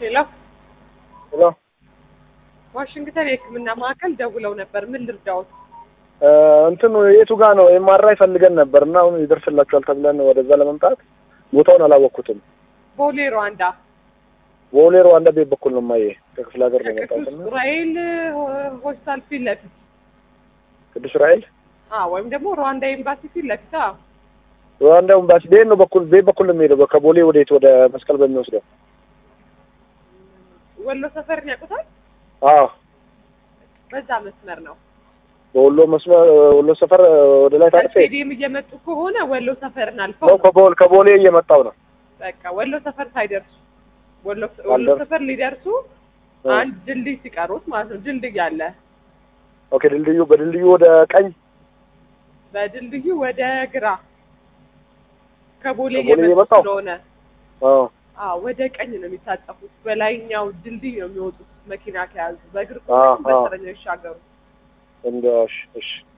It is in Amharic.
ሄሎ ሄሎ ዋሽንግተን የሕክምና ማዕከል ደውለው ነበር። ምን ልርዳዎት? እንትኑ የቱ ጋ ነው? ኤምአርአይ ፈልገን ነበር እና አሁን ይደርስላችኋል ተብለን ወደዛ ለመምጣት ቦታውን አላወቅኩትም። ቦሌ ሩዋንዳ ቦሌ ሩዋንዳ ቤት በኩል ነው ማየ ከክፍለ ሀገር ነው የመጣሁት ከቅዱስ እና ዑራኤል ሆስፒታል ፊት ለፊት ቅዱስ ራኤል አዎ፣ ወይም ደግሞ ሩዋንዳ ኤምባሲ ፊት ለፊት አዎ። ሩዋንዳ ኤምባሲ ቤት ነው በኩል ቤት በኩል ነው የሚሄደው ከቦሌ ወዴት ወደ መስቀል በሚወስደው ወሎ ሰፈርን ያውቁታል? አዎ በዛ መስመር ነው። በወሎ መስመር ወሎ ሰፈር ወደ ላይ ታርፌ ከስቴዲየም እየመጡ ከሆነ ወሎ ሰፈርን አልፈው ነው ከቦሌ ከቦሌ እየመጣው ነው በቃ ወሎ ሰፈር ሳይደርሱ ወሎ ወሎ አልደርስ- ሰፈር ሊደርሱ አንድ ድልድይ ሲቀሩት ማለት ነው። ድልድይ አለ። ኦኬ ድልድዩ በድልድዩ ወደ ቀኝ በድልድዩ ወደ ግራ ከቦሌ ከቦሌ እየመጡ እየመጣው? ስለሆነ አዎ አዎ ወደ ቀኝ ነው የሚታጠፉት። በላይኛው ድልድይ ነው የሚወጡት መኪና ከያዙ በእግር አዎ፣ ከሆነ አዎ። በእግረኛው ይሻገሩ። እንደሽ እሺ